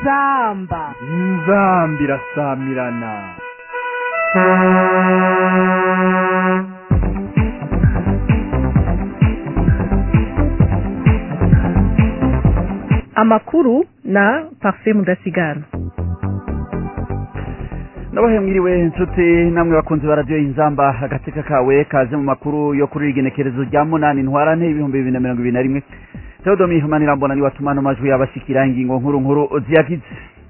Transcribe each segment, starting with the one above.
inzamba inzambi irasamirana amakuru na parfait mudasigana nabahe mwiriwe inshuti namwe bakunzi ba radiyo y'inzamba agateka kawe kaze mu makuru yo kuri igenekerezo rya munani ntwarante ibihumbi bibiri na mirongo ibiri na rimwe teodomi manirambona niwe atuma ano majwi yabashikira ingingo nkuru nkuru ziyagize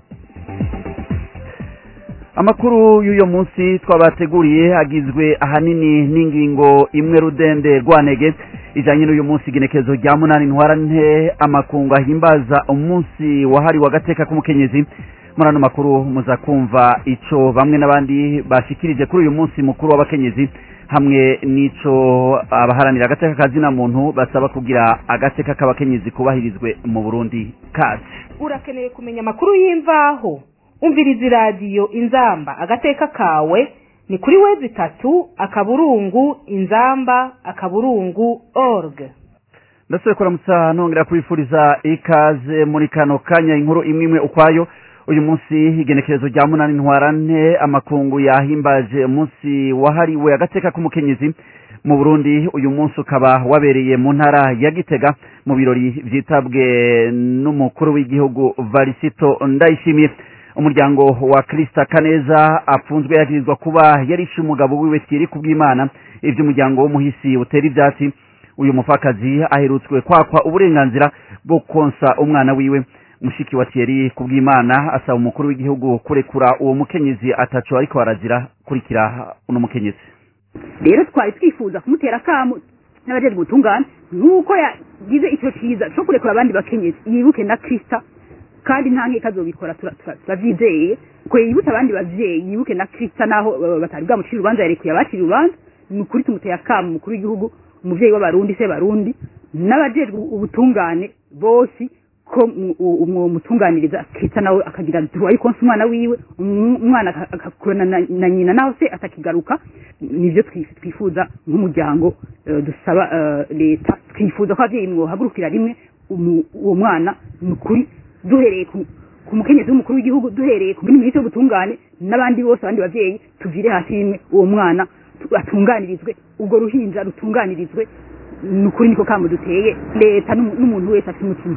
amakuru y'uyo munsi twabateguriye agizwe ahanini n'ingingo imwe rudende rwanege ijanye n'uyu munsi igenekerezo rya munani ntwarante amakungu ahimbaza umunsi wahariwe agateka k'umukenyezi muri ano makuru muza kumva ico bamwe n'abandi bashikirije kuri uyu munsi mukuru w'abakenyezi hamwe n'ico abaharanira agateka kazina muntu basaba kugira agateka k'abakenyezi kubahirizwe mu burundi kazi urakeneye kumenya amakuru y'imvaho umviriza iradiyo inzamba agateka kawe ni kuri wezi itatu akaburungu inzamba akaburungu org ndasubiye kuramutsa nongera kubifuriza ikaze muri kano kanya inkuru imwe imwe ukwayo uyu munsi igenekerezo rya munani ntwarante amakungu yahimbaje umunsi wahariwe agateka k'umukenyezi mu burundi uyu munsi ukaba wabereye mu ntara ya gitega mu birori vyitabwe n'umukuru w'igihugu varisito ndayishimiye umuryango wa krista kaneza apfunzwe yagirizwa kuba yarishe umugabo wiwe thierry kubw'imana ivyo umuryango w'umuhisi utera ivyatsi uyu mupfakazi aherutswe kwakwa uburenganzira bwo konsa umwana wiwe mushiki wa Thierry kubw'Imana asaba umukuru w'igihugu kurekura uwo mukenyezi ataco ariko arazira kurikira uno mukenyezi rero twari twifuza kumutera akamu n'abajejwe ubutungane nk'uko yagize ico ciza co kurekura abandi bakenyezi yibuke na krista kandi nta nkeka azobikora turavyizeye ko yibutse abandi bavyeyi yibuke na krista naho batari bwamucira urubanza yarekuye abacira urubanza ni ukuri tumuteye akamu umukuru w'igihugu umuvyeyi w'abarundi se barundi n'abajejwe ubutungane bose ko umwo mutunganiriza akita nawe akagira duwaye konsa umwana wiwe umwana akakurana na nyina naho se atakigaruka nivyo twifuza nk'umuryango dusaba leta twifuza ko abavyeyi mwohagurukira rimwe uwo mwana ni ukuri duhereye ku mukenyezi w'umukuru w'igihugu duhereye ku minisitiri w'ubutungane n'abandi bose abandi bavyeyi tuvire hasi rimwe uwo mwana atunganirizwe ubwo ruhinja rutunganirizwe ni ukuri niko kamo duteye leta n'umuntu wese afite umutima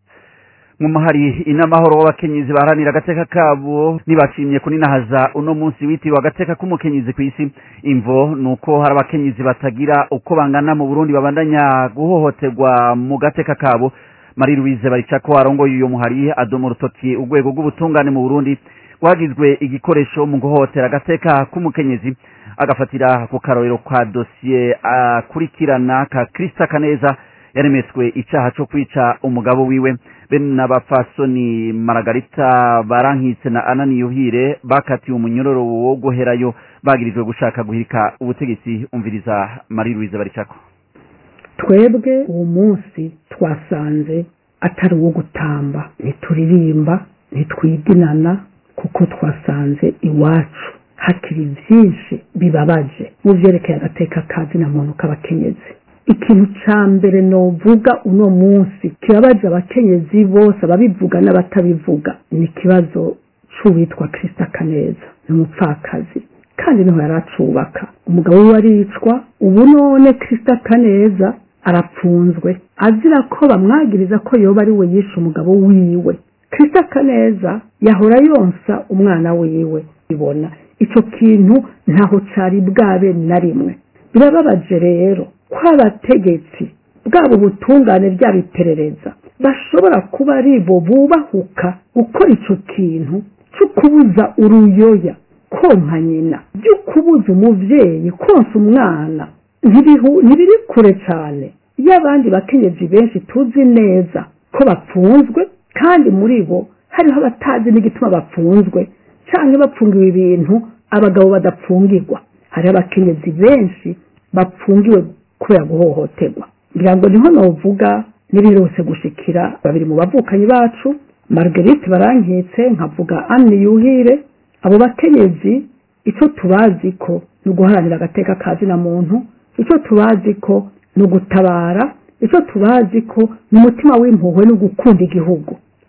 mu mahari inamahoro w'abakenyezi baharanira agateka kabo ntibashimye kuninahaza uno munsi witiriwe agateka k'umukenyezi ku isi imvo ni uko hari abakenyezi batagira uko bangana mu burundi babandanya guhohoterwa mu gateka kabo marie louise baricako arongoye uyo muhari adoma urutoki urwego rw'ubutungane mu burundi rwagizwe igikoresho mu guhohotera agateka k'umukenyezi agafatira ku karorero kwa dosiye akurikirana ka krista kaneza yaremetswe icaha co kwica umugabo wiwe bene n'abapfasoni maragarita barankitse na anani yuhire bakatiwe umunyororo wo guherayo bagirijwe gushaka guhirika ubutegetsi umviriza marie louise baricako twebwe uwo munsi twasanze atari uwo gutamba ntituririmba ntitwidinana kuko twasanze iwacu hakiri byinshi bibabaje mu vyerekeye agateka kazi na muntu k'abakenyezi ikintu ca mbere novuga uno munsi kibabaje abakenyezi bose ababivuga n'abatabivuga ni ikibazo c'uwitwa krista kaneza ni umupfakazi kandi niho yari acubaka umugabo we aricwa ubu none krista kaneza arapfunzwe azira ko bamwagiriza ko yoba ari we yishe umugabo wiwe krista kaneza yahora yonsa umwana wiwe ibona ico kintu ntaho cari bwabe na rimwe birababaje rero ko abategetsi bwabo ubutungane byaba iperereza bashobora kuba ari bo bubahuka gukora ico kintu cyo kubuza uruyoya konka nyina byo kubuza umuvyeyi konsa umwana ntibiri kure cyane iyo abandi bakenyezi benshi tuzi neza ko bapfunzwe kandi muri bo hariho abatazi n'igituma bapfunzwe cyangwa bapfungiwe ibintu abagabo badapfungirwa hariho abakenyezi benshi bapfungiwe kubera guhohoterwa ngira ngo niho novuga n'ibirose gushikira babiri mu bavukanyi bacu marguerite barankitse nkavuga anne yuhire abo bakenyezi icyo tubazi ko ni uguharanira agateka kazi na muntu icyo tubazi ko ni ugutabara icyo tubazi ko ni umutima w'impuhwe no gukunda igihugu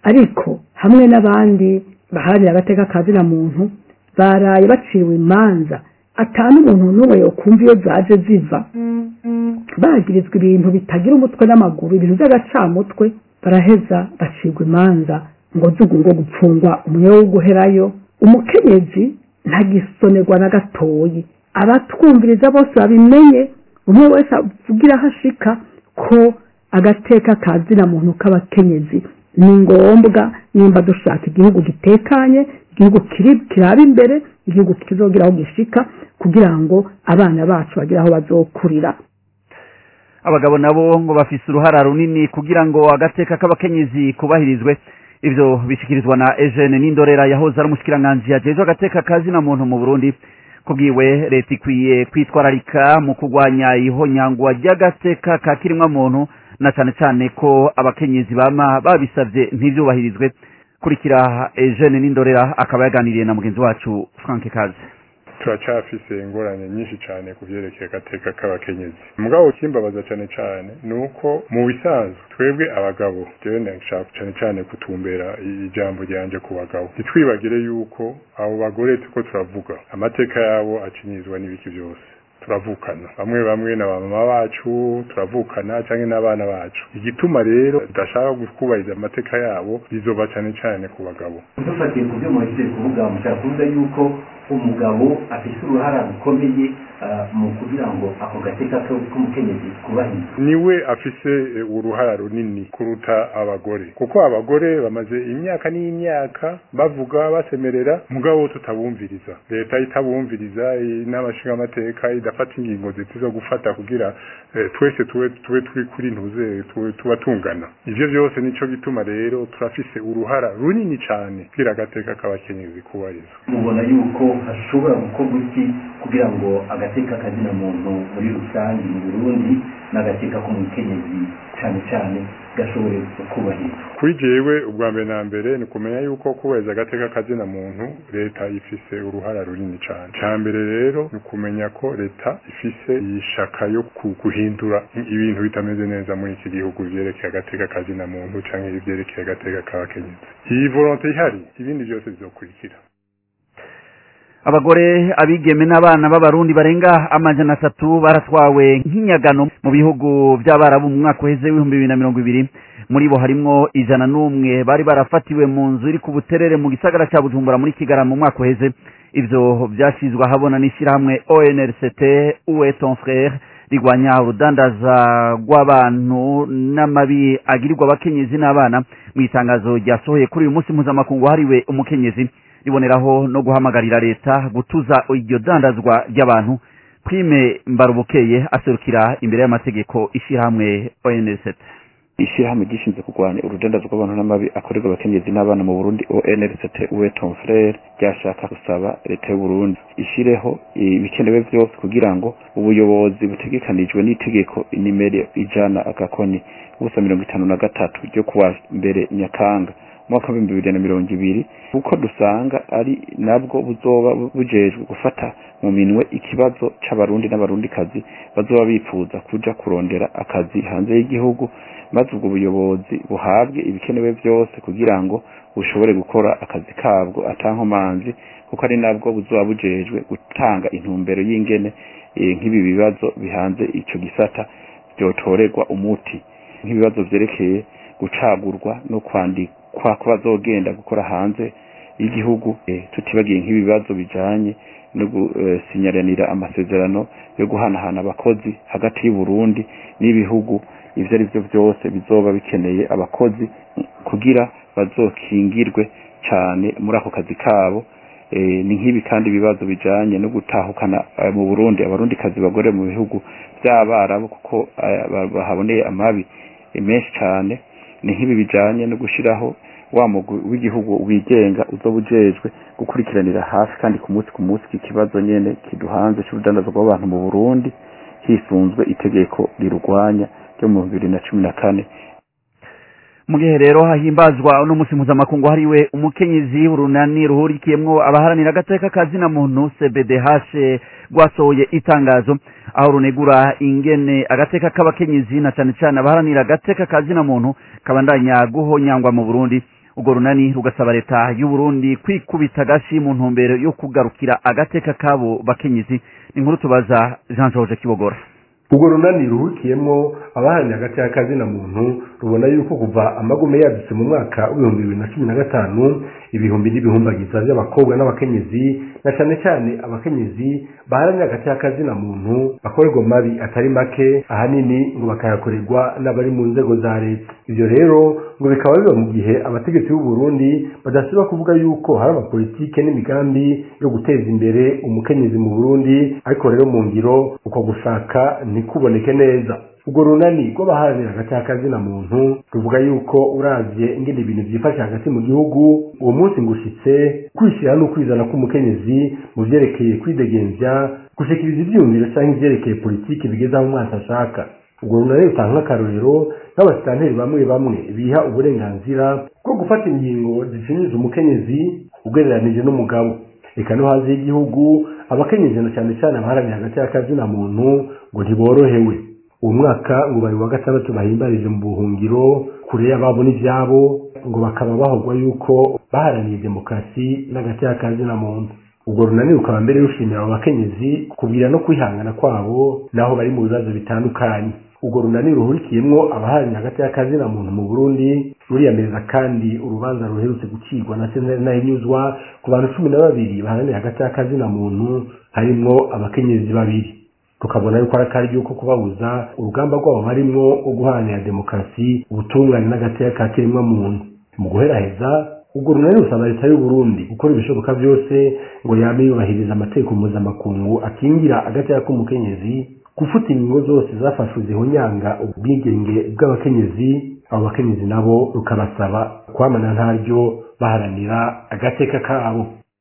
ariko hamwe n'abandi baharanira agateka ka zina muntu baraye baciwe imanza atanu umuntu n'umwe yokumva iyo zaje ziva bagirizwa ibintu bitagira umutwe n'amaguru ibintu by'agacamutwe baraheza bacirwa imanza ngo zugu ngo gupfungwa umwe wo guherayo umukenyezi ntagisonerwa na gatoyi abatwumviriza bose babimenye umwe wese avugira aho ashika ko agateka ka zina muntu k'abakenyezi ni ngombwa nimba dushaka igihugu gitekanye igihugu kiraba imbere igihugu kizogira aho gishika kugira ngo abana bacu bagire aho bazokurira abagabo nabo ngo bafise uruhara runini kugira ngo agateka k'abakenyezi kubahirizwe ivyo bishikirizwa na Eugene Nindorera yahoze ari umushikiranganji yajejwe agateka ka zina muntu mu Burundi kubwiwe leta ikwiye kwitwararika mu kurwanya ihonyangwa ry'agateka ka kirimwa muntu na cane cane ko abakenyezi bama babisavye ntivyubahirizwe kurikira Eugene Nindorera akaba yaganiriye na mugenzi wacu Frank Kaze turacafise ingorane nyinshi cyane ku byerekeye agateka k'abakenyezi mugabo kimbabaza cyane cyane ni uko mu bisanzwe twebwe abagabo jewe ndashaka cyane cyane kutumbera ijambo ryanje ku bagabo ntitwibagire yuko abo bagore tuko turavuga amateka yabo acinyizwa n'ibiki byose turavukana bamwe bamwe na mama bacu turavukana cyangwa n'abana bacu igituma rero tudashaka kubahiriza amateka yabo bizoba cyane cyane ku bagabo dufatiye ku byo muhejeje kuvuga mushaka kuvuga yuko umugabo afite uruhara rukomeye mu kugira ngo ako gateka k'umukenyezi kubahirizwe niwe afise uruhara runini kuruta abagore kuko abagore bamaze imyaka n'imyaka bavuga basemerera mugabo tutabumviriza leta itabumviriza n'amashinga amateka idafata ingingo ziti zo gufata kugira twese tube tube turi kuri ntuze tuba tungana ivyo byose nico gituma rero turafise uruhara runini cyane kugira agateka k'abakenyezi kubahirizwa mubona yuko hashobora gukorwa iki kugira ngo agateka kazina muntu muri rusange mu burundi n'agateka k'umukenyezi cyane cyane gashobore kubahirizwa kuri jewe ubwa mbere na mbere ni kumenya yuko kubahiriza agateka kazina muntu leta ifise uruhara runini cyane cya mbere rero ni ukumenya ko leta ifise ishaka yo guhindura ibintu bitameze neza muri iki gihugu byerekeye agateka kazina muntu cyangwa ibyerekeye agateka k'abakenyezi iyi volonte ihari ibindi byose bizokurikira abagore abigeme n'abana b'abarundi barenga amajana atatu baratwawe nk'inyagano mu bihugu by'abarabu mu mwaka uheze w'ibihumbi bibiri na mirongo ibiri muri bo harimwo ijana n'umwe bari barafatiwe mu nzu iri ku buterere mu gisagara cya bujumbura muri kigarama mu mwaka uheze ivyo vyashizwe ahabona n'ishyirahamwe onrct uwe ton frere rigwanya urudandaza rw'abantu n'amabi agirirwa abakenyezi n'abana mu itangazo ryasohoye kuri uyu munsi mpuzamakungu wahariwe umukenyezi riboneraho no guhamagarira leta gutuza iryo dandazwa ry'abantu prime mbarubukeye aserukira imbere y'amategeko ishyirahamwe onrct ishyirahamwe gishinzwe kurwanya urudandazwa rw'abantu n'amabi akorerwa abakenyezi n'abana mu burundi onrct uwe ton frere ryashaka gusaba leta y'uburundi ishyireho ibikenewe byose kugira ngo ubuyobozi butegekanijwe n'itegeko inimero ijana agakoni ubusa mirongo itanu na gatatu ryo kuwa mbere nyakanga umwaka w'ibihumbi bibiri na mirongo ibiri kuko dusanga ari nabwo buzoba bujejwe gufata mu minwe ikibazo c'abarundi n'abarundikazi bazoba bifuza kuja kurondera akazi hanze y'igihugu maze ubwo buyobozi buhabwe ibikenewe byose kugira ngo bushobore gukora akazi kabwo atankomanzi kuko ari nabwo buzoba bujejwe gutanga intumbero y'ingene nk'ibi bibazo bihanze ico gisata byotorerwa umuti nk'ibibazo vyerekeye gucagurwa no kwandikwa ko bazogenda gukora hanze y'igihugu tutibagiye nk'ibibazo bijanye no gusinyaranira amasezerano yo guhanahana abakozi hagati y'uburundi n'ibihugu ivyo ari byo byose bizoba bikeneye abakozi kugira bazokingirwe cane muri ako kazi kabo ni nk'ibi kandi ibibazo bijanye no gutahukana mu burundi abarundi kazi bagore mu bihugu by'abarabu kuko bahaboneye amabi menshi cane ni nk'ibi bijanye no gushiraho wa mugwi w'igihugu wigenga uzoba ujejwe gukurikiranira hafi kandi ku munsi ku munsi iki kibazo nyene kiduhanze c'urudandazo rw'abantu mu burundi hisunzwe itegeko rirurwanya ryo mu bibiri na cumi na kane mu gihe rero hahimbazwa uno munsi mpuzamakungu hariwe umukenyezi urunani ruhurikiyemwo abaharanira agateka ka zina muntu cbdh rwasohoye itangazo aho runegura ingene agateka k'abakenyezi na cane cane abaharanira agateka ka zina muntu kabandanya guhonyangwa mu burundi urwo runani rugasaba leta y'u Burundi kwikubita agashi mu ntumbero yo kugarukira agateka kabo bakenyezi ni inkuru tubaza Jean George Kibogora urwo runani ruhukiyemo abaharanira hagati y'akazina muntu rubona yuko kuva amagume yadutse mu mwaka w'ibihumbi bibiri na cumi na gatanu ibihumbi n'ibihumbagiza by'abakobwa n'abakenyezi na cyane cyane abakenyezi baharanira hagati y'akazina muntu bakorerwa mabi atari make ahanini ngo bakayakorerwa n'abari mu nzego za leta ibyo rero ngo bikaba biba mu gihe abategetsi b'u Burundi badasiba kuvuga yuko hari amapolitike n'imigambi yo guteza imbere umukenyezi mu Burundi ariko rero mu ngiro uko gushaka ntikuboneke neza urwo runani rw'abaharanira hagati y'akazina muntu ruvuga yuko uravye ingene ibintu vyifashe hagati mu gihugu uwo munsi ngushitse kwishyira no kwizana k'umukenyezi mu vyerekeye kwidegemvya gushikiriza ivyumviro canke ivyerekeye politiki bigeze aho umwasi ashaka urwo runani rutanga nk'akarorero n'abasitanteri bamwe bamwe biha uburenganzira bwo gufata ingingo zishinjiza umukenyezi ugereranije n'umugabo reka no hanze y'igihugu abakenyezi na cyane cyane abaharanira hagati y'akazina muntu ngo ntiborohewe uwo mwaka ngo bari wa gatandatu bahimbarije mu buhungiro kure y'ababo n'ibyabo ngo bakaba bahogwa yuko baharaniye demokarasi n'agati y'akazina muntu ubwo runani rukaba mbere rushimira abo bakenyezi kubwira no kwihangana kwabo naho bari mu bibazo bitandukanye urwo runani ruhurikiyemwo abaharanira hagati y'akazina muntu mu burundi ruriyamiriza kandi urubanza ruherutse gucirwa na sentare nahinyuzwa ku bantu cumi na babiri baharanira hagati y'akazina muntu harimwo abakenyezi babiri tukabona yuko ari akari yuko kubabuza urugamba rwabo barimwo rwo guharanira demokarasi ubutungane n'agateka ka kiremwa muntu mu guheraheza ubwo runani rusaba leta y'u Burundi gukora ibishoboka byose ngo yame yubahiriza amategeko mpuzamakungu akingira agateka k'umukenyezi gufuta ingingo zose zafashwe zihonyanga ubwigenge bw'abakenyezi abo bakenyezi nabo rukabasaba kwamana ntaryo baharanira agateka kabo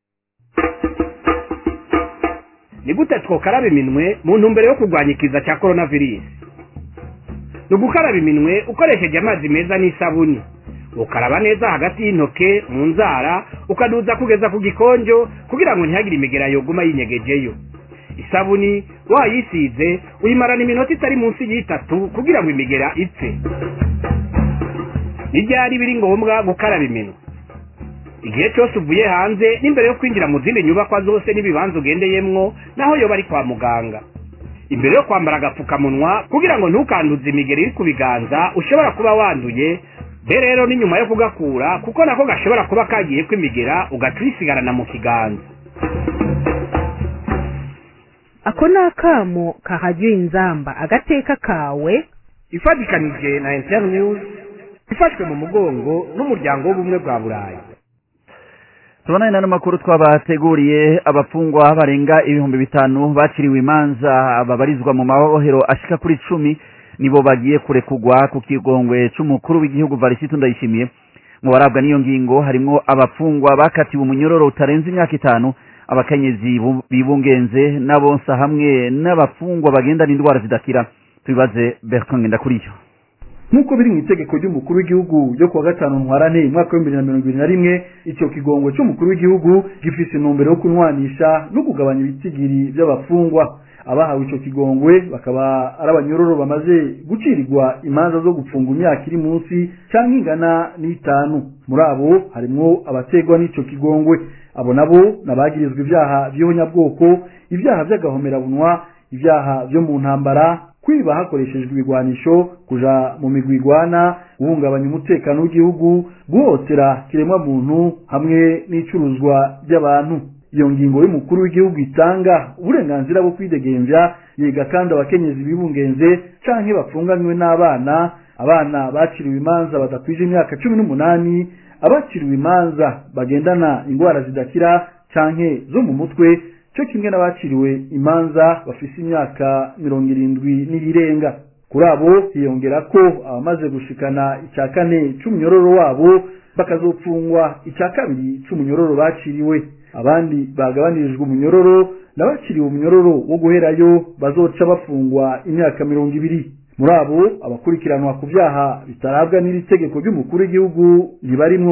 ni gute twokaraba iminwe mu ntumbero yo kurwanya ikiza cya korona virusi ni ugukaraba iminwe ukoresheje amazi meza n'isabuni ukaraba neza hagati y'intoke mu nzara ukaduza kugeza ku gikonjo kugira ngo ntihagire imigera yoguma yinyegejeyo isabuni wayisize uyimarana iminota itari munsi y'itatu kugira ngo imigera ipfe n'ibyari biri ngombwa gukaraba iminwe igihe cyose uvuye hanze n'imbere yo kwinjira mu zindi nyubakwa zose n'ibibanza ugendeyemwo naho yoba ari kwa muganga imbere yo kwambara agapfukamunwa kugira ngo ntukanduze imigeri iri ku biganza ushobora kuba wanduye be rero ni nyuma yo kugakura kuko nako gashobora kuba kagiye kwimigera ugaca uyisigarana mu kiganza ako ni akamo kahajya inzamba agateka kawe ifatikanije na internews ifashwe mu mugongo n'umuryango w'ubumwe bwa burayi tubonane n'ano makuru twabateguriye abafungwa barenga ibihumbi bitanu baciriwe imanza babarizwa mu mabohero ashika kuri cumi nibo bagiye kurekugwa ku kigongwe c'umukuru w'igihugu varisito ndayishimiye mu barabwa n'iyo ngingo harimwo abafungwa bakatiwe umunyororo utarenze imyaka itanu abakenyezi bibungenze n'abonsa hamwe n'abafungwa bagendana indwara zidakira tubibaze bertrand ngendakuriyo nk'uko biri mu itegeko ry'umukuru w'igihugu ryo kuwa gatanu ntwarane umwaka w'ibihumbi bibiri na mirongo ibiri na rimwe icyo kigongwe cy'umukuru w'igihugu gifise intumbero yo kunwanisha no kugabanya ibitigiri by'abafungwa abahawe icyo kigongwe bakaba ari abanyororo bamaze gucirirwa imanza zo gupfunga imyaka iri munsi cyangwa ingana n'itanu muri abo harimwo abategwa n'icyo kigongwe abo nabo nabagirizwa ibyaha by'ihonyabwoko ibyaha by'agahomerabunwa ibyaha byo mu ntambara kwiba hakoreshejwe ibigwanisho kuja mu migwi igwana guhungabanya umutekano w'igihugu guhotera kiremwa muntu hamwe n'icuruzwa ry'abantu iyo ngingo y'umukuru w'igihugu itanga uburenganzira bwo kwidegemvya yiga kandi abakenyezi bibungenze canke bapfunganywe n'abana abana baciriwe imanza badakwije imyaka cumi n'umunani abaciriwe imanza bagendana indwara zidakira canke zo mu mutwe cyo kimwe n'abaciriwe imanza bafise imyaka mirongo irindwi n'iyirenga kuri abo hiyongera ko abamaze gushikana icya kane c'umunyororo wabo bakazopfungwa icya kabiri c'umunyororo baciriwe abandi bagabanirijwe umunyororo n'abaciriwe umunyororo wo guherayo bazoca bafungwa imyaka mirongo ibiri muri abo abakurikiranwa ku byaha bitarabwa n'iri tegeko ry'umukuru w'igihugu ntibarimwo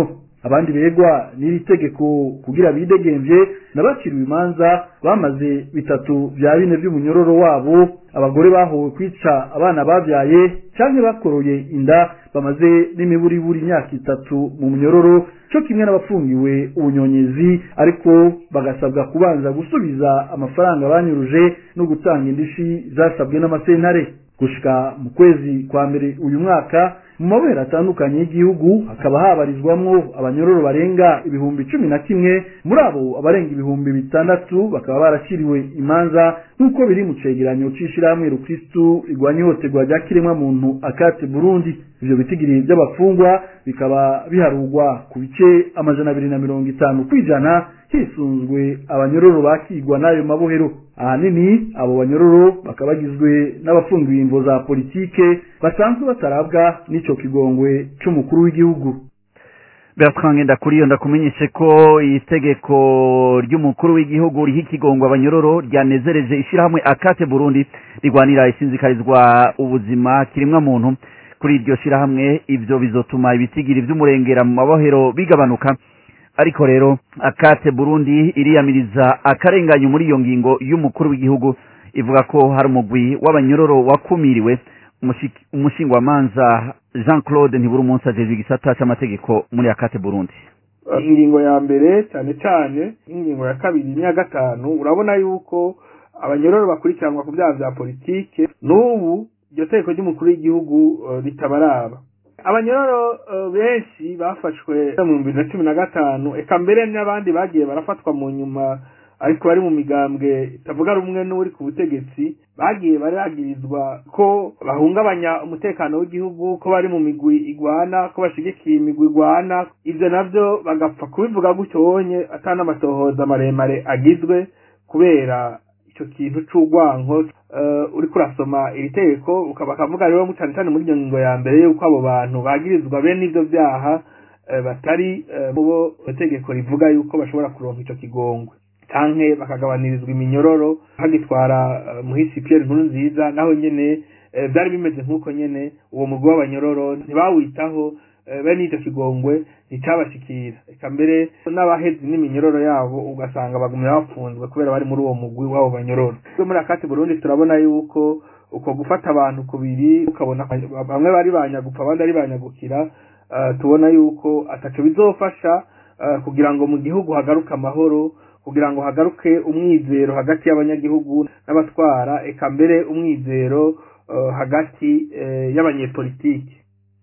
abandi begwa n'iri tegeko kugira bidegemvye n'abakiriwe imanza bamaze bitatu vya bine vy'umunyororo wabo abagore bahowe kwica abana bavyaye canke bakoroye inda bamaze n'imiburiburi imyaka itatu mu munyororo co kimwe n'abafungiwe ubunyonyezi ariko bagasabwa kubanza gusubiza amafaranga banyuruje no gutanga indishi zasabwe n'amasentare gushika mu kwezi kwa mbere uyu mwaka mu mabera atandukanye y'igihugu hakaba habarizwamwo abanyororo barenga ibihumbi cumi na kimwe muri abo abarenga ibihumbi bitandatu bakaba barashyiriwe imanza nk'uko biri mu cegeranyo c'ishirahamwe rukristu rigwanya ihohoterwa rya kiremwa muntu akate burundi ivyo bitigiri by'abafungwa bikaba biharugwa ku bice amajana abiri na mirongo itanu kw'ijana hisunzwe abanyororo bakigwa n'ayo mabohero ahanini abo banyororo bakaba bagizwe n'abafungiwe imvo za politike basanzwe batarabwa n'ico kigongwe c'umukuru w'igihugu Bertrand Ndakuriyo ndakumenyeshe ko itegeko ry'umukuru w'igihugu riha ikigongo abanyororo ryanezereje ishirahamwe akate Burundi rigwanira isinzikarizwa ubuzima kirimwa muntu kuri iryo shirahamwe ivyo bizotuma ibitigiri vy'umurengera mu mabohero bigabanuka ariko rero akate Burundi iriyamiriza akarenganyo muri iyo ngingo y'umukuru w'igihugu ivuga ko hari umugwi w'abanyororo wakumiriwe umushingwamanza Jean Claude ntibura umunsi ajejwe igisata c'amategeko muri akate Burundi ingingo ya mbere cyane cyane ingingo ya kabiri n'iya gatanu urabona yuko abanyororo bakurikiranwa ku byaha bya politike n'ubu iryo tegeko ry'umukuru w'igihugu ritabaraba abanyororo benshi bafashwe mu bibiri na cumi na gatanu eka mbere n'abandi bagiye barafatwa mu nyuma ariko bari mu migambwe itavuga rumwe n'uri ku butegetsi bagiye baragirizwa ko bahungabanya umutekano w'igihugu ko bari mu migwi igwana ko bashigikiye imigwi igwana ivyo navyo bagapfa kubivuga gutyo wonye atari n'amatohoza maremare agizwe kubera ico kintu c'urwanko uh, uriko urasoma iri tegeko bakavuga rero cane cane muri iyo ngingo ya mbere yuko abo bantu bagirizwa bene ivyo vyaha uh, batari uh, mubo itegeko rivuga yuko bashobora kuronka ico kigongwe canke bakagabanirizwa iminyororo hagitwara muhisi Pierre nkuru nziza naho nyene byari bimeze nk'uko nyene uwo mugwi w'abanyororo ntibawitaho bene icyo kigongwe nticabashikira eka mbere n'abahezi n'iminyororo yabo ugasanga bagumira bapfunzwe kubera bari muri uwo mugwi w'abo banyororo muri akati burundi turabona yuko uko gufata abantu kubiri ukabona bamwe bari banyagupfa abandi ari banyagukira tubona yuko ataco bizofasha kugira ngo mu gihugu hagaruke amahoro kugira ngo hagaruke umwizero hagati y'abanyagihugu n'abatwara eka mbere umwizero hagati y'abanyepolitiki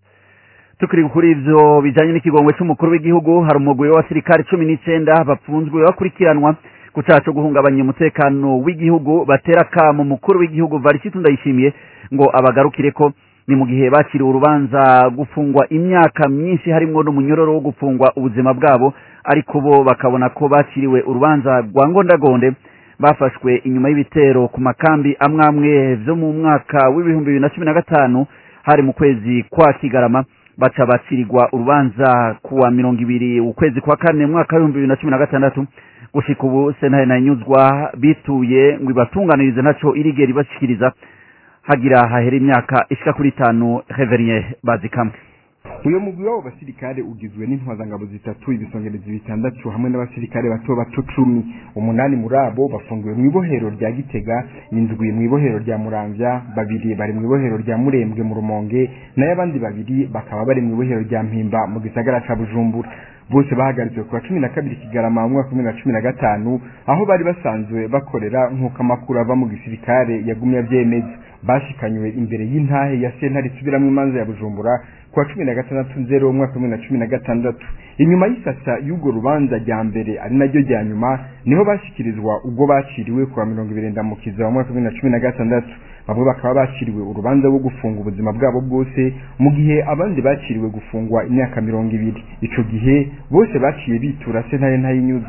tukiri kuri ivyo bijanye n'ikigongwe c'umukuru w'igihugu hari umugwi w'abasirikare cumi n'icenda bapfunzwe bakurikiranwa ku caha co guhungabanya umutekano w'igihugu batera kamo umukuru w'igihugu varisitu ndayishimiye ngo abagarukireko ni mu gihe bakiriwe urubanza gufungwa imyaka myinshi harimwo n'umunyororo wo gufungwa ubuzima bwabo ariko bo bakabona ko bakiriwe urubanza rwa ngondagonde bafashwe inyuma y'ibitero ku makambi amwe amwe vyo mu mwaka w'ibihumbi bibiri na cumi na gatanu hari mu kwezi kwa kigarama baca bacirirwa urubanza kuwa mirongo ibiri ukwezi kwa kane mu mwaka w'ibihumbi bibiri na cumi na gatandatu gushika ubu sentare nanyuzwa bituye ngo ibatunganirize ntaco irigera ibashikiriza hagira hahera imyaka ishika kuri itanu reverien bazikamwe uyo mugwi w'abo basirikare ugizwe n'intwazangabo zitatu ibisongerezi bitandatu hamwe n'abasirikare bato bato cumi umunani muri abo bafungiwe mu ibohero rya gitega indwi mu ibohero rya muramvya babiri bari mu ibohero rya murembwe mu rumonge nayo abandi babiri bakaba bari mu ibohero rya mpimba mu gisagara ca bujumbura bose bahagaritswe ku wa cumi na kabiri kigarama mu mwaka wa bibiri na cumi na gatanu aho bari basanzwe bakorera nk'uko amakuru ava mu gisirikare yagumye avyemeza bashikanywe imbere y'intahe ya sentare isubiramwo imanza ya bujumbura ku wa cumi na gatandatu nzero umwaka wa bibiri na cumi na gatandatu inyuma y'isasa y'urwo rubanza rya mbere ari naryo rya nyuma niho bashikirizwa ubwo baciriwe ku wa mirongo ibiri ndamukiza wa mwaka wa bibiri na cumi na gatandatu bamwe bakaba baciriwe urubanza rwo gufunga ubuzima bwabo bwose mu gihe abandi baciriwe gufungwa imyaka mirongo ibiri ico gihe bose baciye bitura sentare ntayinyuza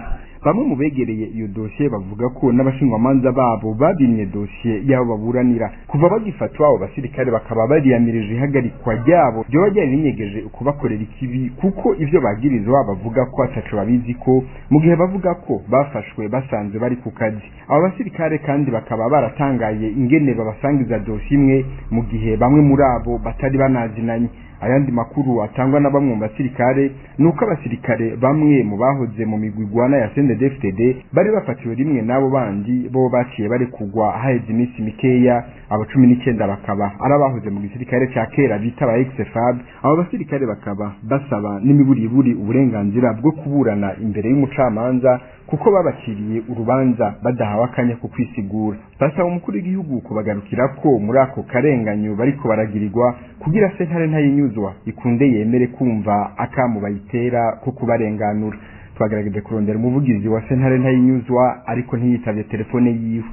bamwe mu begereye iyo dosiye bavuga ko n'abashingwamanza babo babimye dosiye y'abo baburanira kuva bagifatwa abo basirikare bakaba bariyamirije ihagarikwa ryabo ryoba ryari rinyegeje kubakorera ikibi kuko ivyo bagirizwa bavuga ko ataco babizi ko mu gihe bavuga ko bafashwe basanze bari ku kazi abo basirikare kandi bakaba baratangaye ingene babasangiza dosiye imwe mu gihe bamwe muri abo batari banazinanye ayandi makuru atangwa na bamwe mu basirikare nuko abasirikare bamwe mu bahoze mu migwi igwana ya CNDD-FDD bari bafatiwe rimwe n'abo bandi bo baciye bari kugwa haheze iminsi mikeya abo cumi n'icyenda bakaba ari abahoze mu gisirikare cya kera bita aba ex-FAB abo basirikare bakaba basaba n'imiburiburi uburenganzira bwo kuburana imbere y'umucamanza kuko babaciriye urubanza badahawe akanya ko kwisigura basaba umukuru w'igihugu kubagarukira ko muri ako karenganyo bariko baragirirwa kugira sentare ntayinyuzwa ikunde yemere kumva akamu bayitera ko kubarenganura twagerageje kurondera umuvugizi wa sentare ntayinyuzwa ariko ntiyitavye telefone yiwe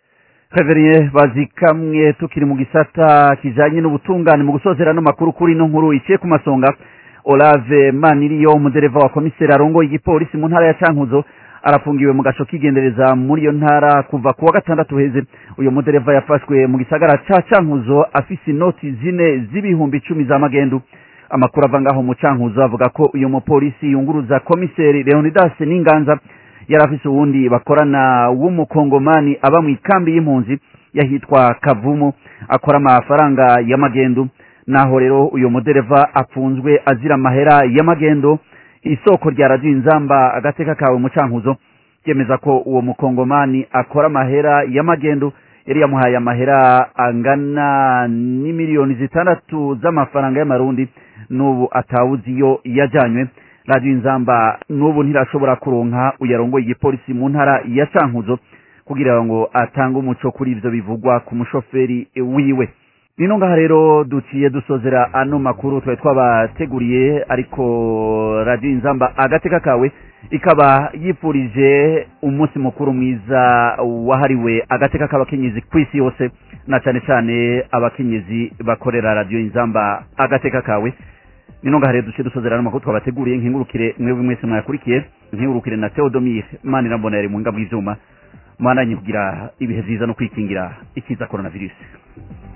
Reverien bazikamwe tukiri mu gisata kijanye n'ubutungane mu gusozera no makuru kuri no nkuru iciye ku masonga Olave Maniriyo umudereva wa komiseri arongoye igipolisi mu ntara ya Cankuzo arafungiwe mu gasho kigendereza muri iyo ntara kuva kuwa gatandatu heze uyo mudereva yafashwe mu gisagara ca Cankuzo afise inoti zine z'ibihumbi icumi za magendu amakuru ava ngaho mu Cankuzo avuga ko uyo mupolisi yunguruza komiseri Leonidas Ninganza yari afise uwundi bakorana w'umukongomani aba mu ikambi y'impunzi yahitwa Kavumu akora amafaranga y'amagendu naho rero uyo mudereva apfunzwe azira amahera y'amagendo isoko rya radiyo inzamba agateka kawe mu cankuzo ryemeza ko uwo mukongomani akora amahera y'amagendo yari yamuhaye amahera angana n'imiliyoni zitandatu z'amafaranga y'amarundi n'ubu atawuzi iyo yajanywe radiyo inzamba n'ubu ntirashobora kuronka uyarongoye igipolisi mu ntara ya cankuzo kugira ngo atange umuco kuri ivyo bivugwa ku mushoferi wiwe nino ngaha rero duciye dusozera ano makuru twari twabateguriye ariko radiyo inzamba agateka kawe ikaba yipfurije umunsi mukuru mwiza wahariwe agateka k'abakenyezi ku isi yose na cyane cyane abakenyezi bakorera radiyo inzamba agateka kawe nino ngaha rero duciye dusozera ano makuru twabateguriye nkingurukire mwebwe mwese mwayakurikiye nkingurukire na theodomire mani irambona yari mu ngabo y'ivyuma mwananye kugira ibihe vyiza no kwikingira ikiza coronavirus